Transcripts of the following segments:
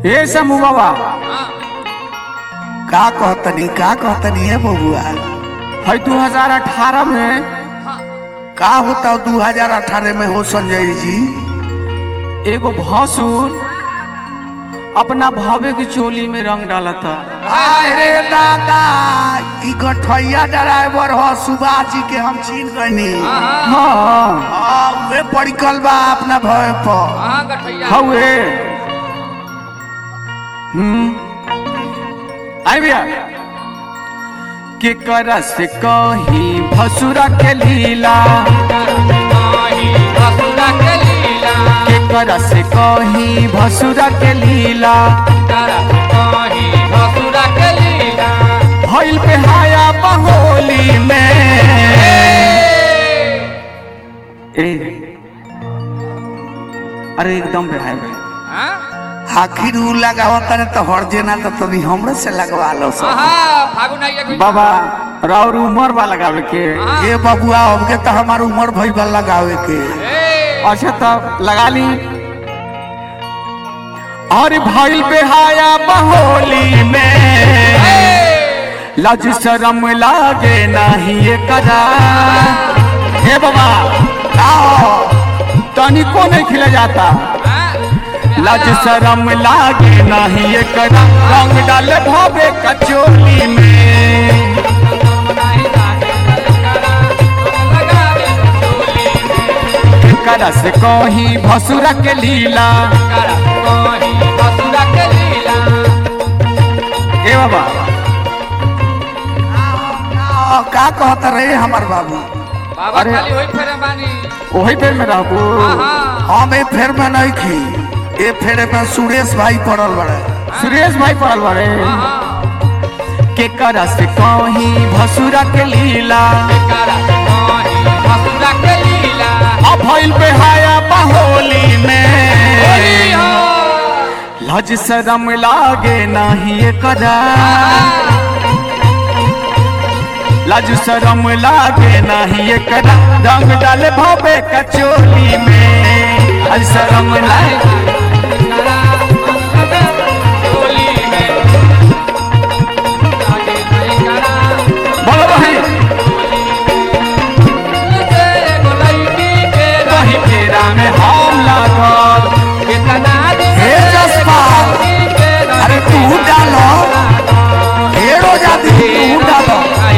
ए समू बाबा का कहतनी का कहतनी है बबुआ है 2018 में का होता दू हजार अठारह में हो संजय जी एगो भसुर अपना भावे की चोली में रंग डाला था अरे दादा ई गठैया ड्राइवर हो सुभाष जी के हम छीन गनी हाँ हाँ वे पड़कल बा अपना भय पर हवे हम्म आई भैया के करा से कही भसुरा के लीला के करा से कही भसुरा के लीला भइल पे हाया बहोली में ए अरे एकदम बेहाय भाई आखिर ऊ लगावता ने तो हर जेना तो तनी हमरे से लगवा लो सब बाबा राउर उमर बा लगावे के ये बबुआ हमके तो हमार उम्र भइल बा लगावे के अच्छा तब लगा ली और भइल बेहाया बहोली में लज शरम लागे नाही ये कदा हे बाबा आओ तनिको नहीं खिला जाता लज शरम लागे नाही ये कदा रंग डाले भावे कचोली में करा से कही भसुरा के लीला ए बाबा आ, का कहता रहे हमार बाबू अरे वही पेड़ में रहबू हम ए फेर में नहीं खी ए फेरे में सुरेश भाई पड़ल बड़े सुरेश भाई पड़ल बारे के करा से कही भसुरा के लीला अब भइल बेहाया बहोली में लज शरम लागे नाही ये कदा लज शरम लागे नाही ये कदा रंग डाले भावे कचोली में लज शरम लागे बोलो भाई वही फेरा में हम लागल हे जसपाल अरे तू डालो हेरो जाती तू डालो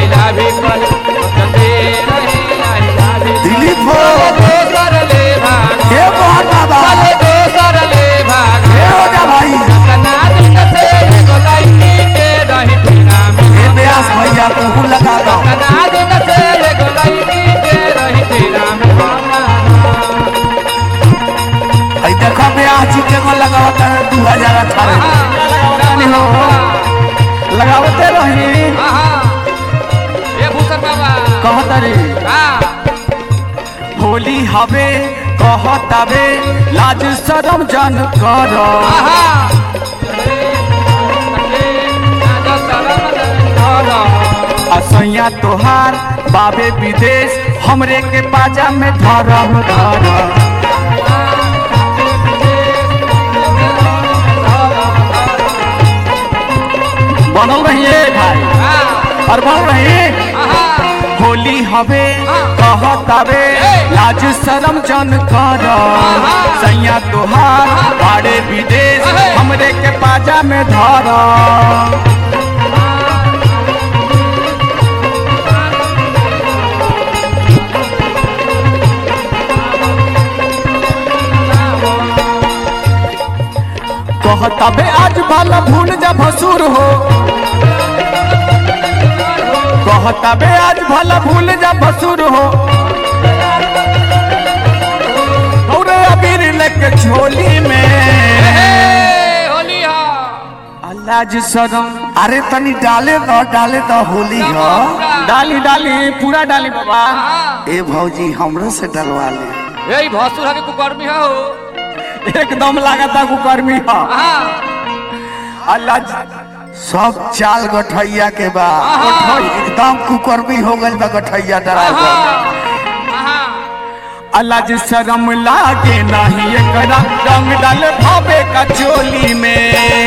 दिलीप हो हे मोहन बाबा हे रोजा भाई हे व्यास भैया तू लगा दो आई देखो व्यास जी के को लगावता है दू हजार अठारह लगावतानी हो लगावते रही कहतरी होली हवे कहतावे लाज शरम जन कर असैया तोहार बाबे विदेश हमरे के बाजा में धरम धर बनल रहिए भाई और बनल रही होली हवे कहतावे लाज शरम जन कर सैया तोहार बाड़े विदेश हमरे के बाजा में धर कहतावे आज भला भूल जा भसुर हो कहतावे आज भला भूल जा भसुर हो और अबीर लेके झोली में अल्लाह शरम अरे तनी डाले दो डाले दो होली हो डाली डाली पूरा डाली बाबा ए भौजी हमरे से डलवा ले यही भसुर हके कुकर्मी हो एकदम लागता कुकर्मी हा अल्लाह सब चाल गठैया के बा एकदम कुकर्मी हो गइल बा गठैया ड्राइवर अल्लाह जी शरम लागे नहीं एकरा रंग डाल भावे का चोली में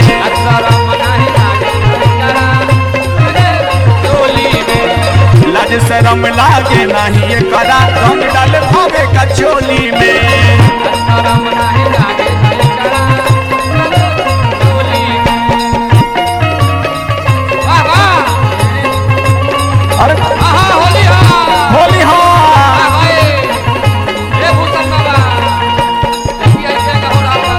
शरम लागे नहीं ये करा रंग डाल भावे का चोली में शरम नाही लागे नाही करा होली वाह वाह अरे आहा होली हा होली हो वाह भाई ये भूषण बाबा देखिए ऐसे का हो रहा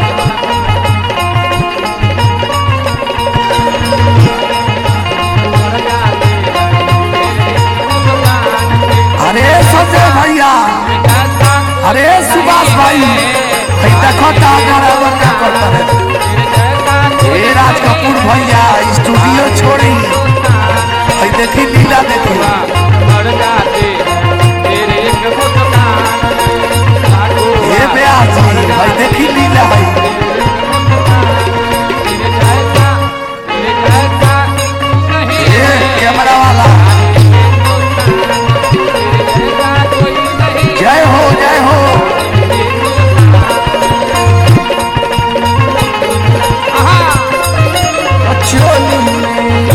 अरे संजय भैया अरे सुभाष भाई भाई देखो ता ड्राइवर क्या करता है ए राज कपूर भैया स्टूडियो छोड़ी भाई देखी लीला देखी ए ब्याह जी भाई देखी लीला भाई ए कैमरा वाला जय हो जय हो चोली में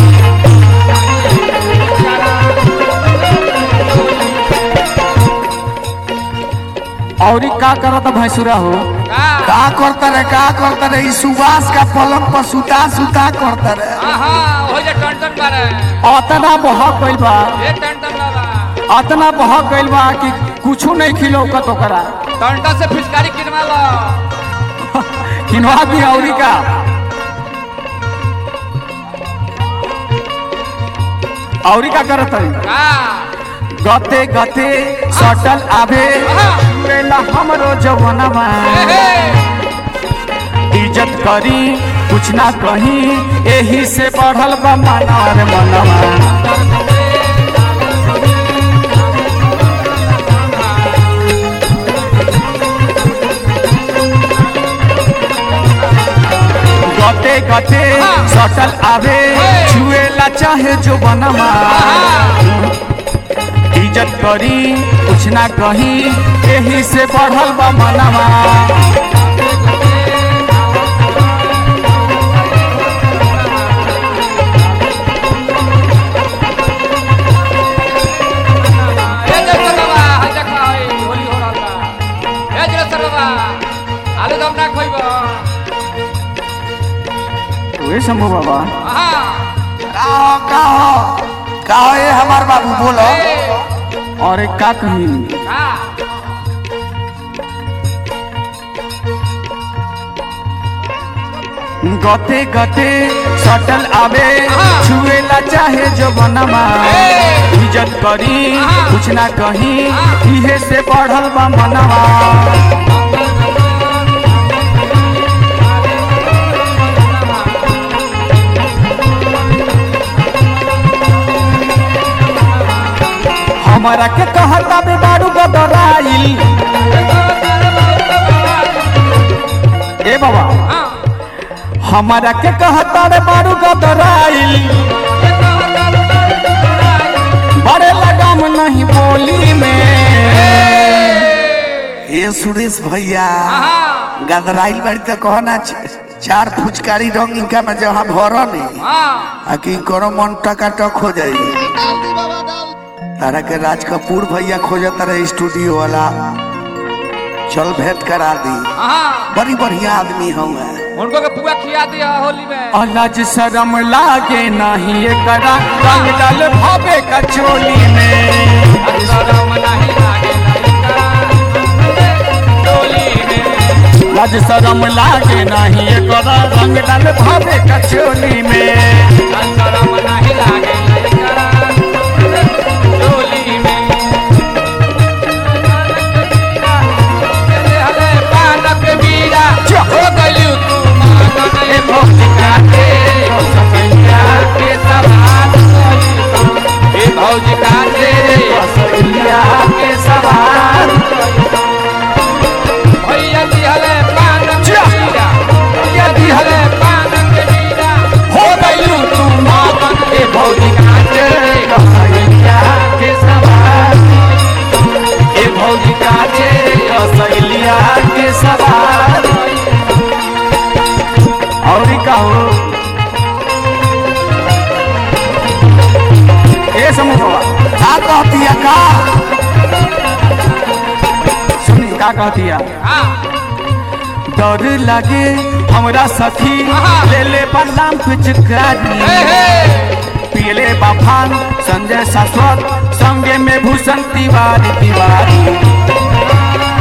और का करत भैंसुरा हो का करता रे का करता रे ई सुभाष का पलंग पर सुता सुता करता रे अतना बहक गइल बा टंटा अतना बहक गइल बा कि कुछो नहीं खिलौकत ओकरा से फिचकारी किनवा लो किनवा दी औरी का औरी का करत है का गते गते सटल आवे मेला हमरो जवनवा इज्जत करी कुछ ना कही एही से बढ़ल बा मनर मनवा गते गते सटल आवे छुएला चाहे जो बनवा इज्जत करी कुछ ना कही एही से बढ़ल बा मनवा ए जगह बाबा हजा खाई होली हो रहल बा ए जगह बाबा आलू दम ना खइबो वे शंभू बाबा आहा का हो का हो का हो ए हमार बाबू बोलो ए और एक का कही का गते गते सटल आवे छुएला चाहे जो बनवा इज्जत करी कुछ ना कही इहे से बढ़ल बा मनवा हमारा के कहता बे बारू गदराइल ए बाबा हां हमारा के कहता रे बारू गदराइल बड़े लगाम नहीं बोली में ए सुरेश भैया आहा गदराइल बाड़ी तो कहना छ- चार फुचकारी रंग इनका में जहाँ भर नहीं हां आ कि करो मन टका टक हो जाई तारा के राज कपूर भैया खोजत रहे स्टूडियो वाला चल भेंट करा दी आहा बड़ी बढ़िया आदमी हम उनको के पुआ खिया दिया होली में अलज शरम लागे नहीं एकरा रंग डाल भावे का चोली में शरम नहीं लागे लइका टोली में लज शरम लागे नहीं एकरा रंग डाल भावे का चोली में शरम नहीं लागे लइका टोली में चले हले पानक बीरा हो गइलू तू मानन ए भौजिका के ससैया के सवार ए भौजिका के असलिया के सवार भैया दिहले पानक बीरा भैया दिहले पानक बीरा हो गइलू तू मातन ए भौजिका के असलिया के सवार ए भौजिका के असलिया के सवार और का हो ए समूह बाबा का का कहती है का सुनी का कहतिया हाँ डर लगे हमरा सखी आहा। ले ले बलराम पिचकारी हे हे पियले बाफान संजय शाश्वत संगे में भूषण तिवारी तिवारी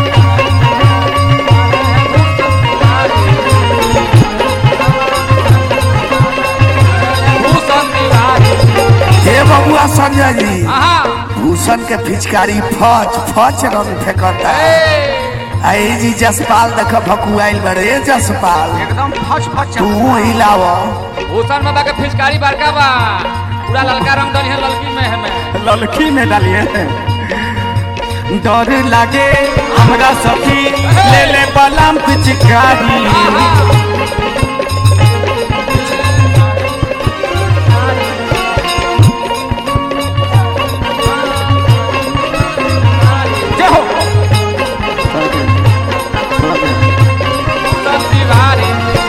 भूषण तिवारी हे बबुआ संजय जी हाँ भूषण के पिचकारी फच फच रंग फेंकता है हे आई जी जसपाल देख भकुआइल बड़े जसपाल एकदम फच फच तू हिलाव भूषण बाबा के फिचकारी बड़का बा पूरा ललका रंग दनी है ललकी में है में ललकी में डालिए डर लगे हमरा सखी ले ले बलराम पिचकारी जय हो भूषण तिवारी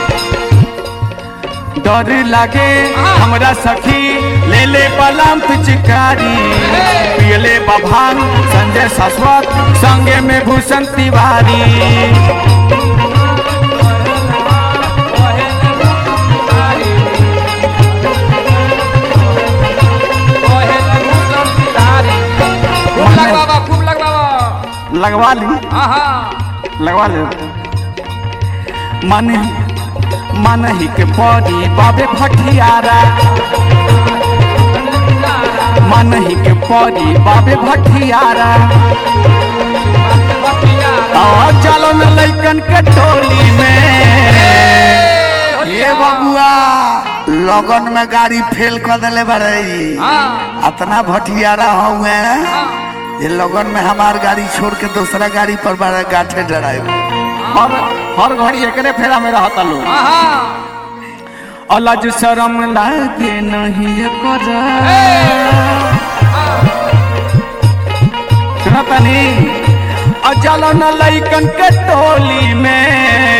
डर लगे हमरा सखी ले ले बलराम पिचकारी पियले बभान संजय शाश्वत संगे में भूषण तिवारी खूब लग बाबा खूब लग बाबा लगवा ली हाँ हाँ लगवा ले मन मन ही के पड़ी बाबे भटियारा मन ही के पड़ी बाबे भटियारा और चलो न लैकन के टोली में ये बबुआ लगन में गाड़ी फेल कर दिले बड़े हाँ अतना भटियारा हुए ये लगन में हमार गाड़ी छोड़ के दूसरा गाड़ी पर बड़ा गाठे डराए हर हर घड़ी एकरे फेरा में रहता लोग हाँ हाँ अलज शरम लागे नहीं कर सुना तनी अचल न लैकन के टोली में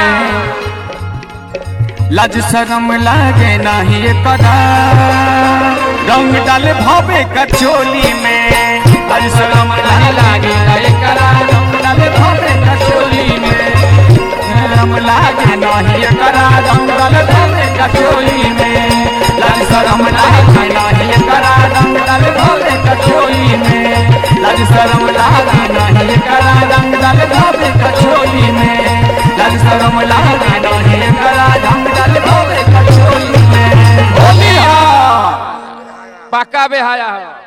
लज शरम लागे नहीं कर रंग डाले भवे कचोली में लज शरम नहीं लागे नहीं कर रंग डाले भवे कचोली में शरम लागे नहीं कर रंग डाले भवे कचोली में लज शरम लागे नहीं कर रंग डाले भवे कचोली में लज शरम लागे नहीं कर रंग डाले भवे कचोली में लज शरम लागे नहीं कर रंग डाले भवे कचोली में होलिया पक्का बेहाया है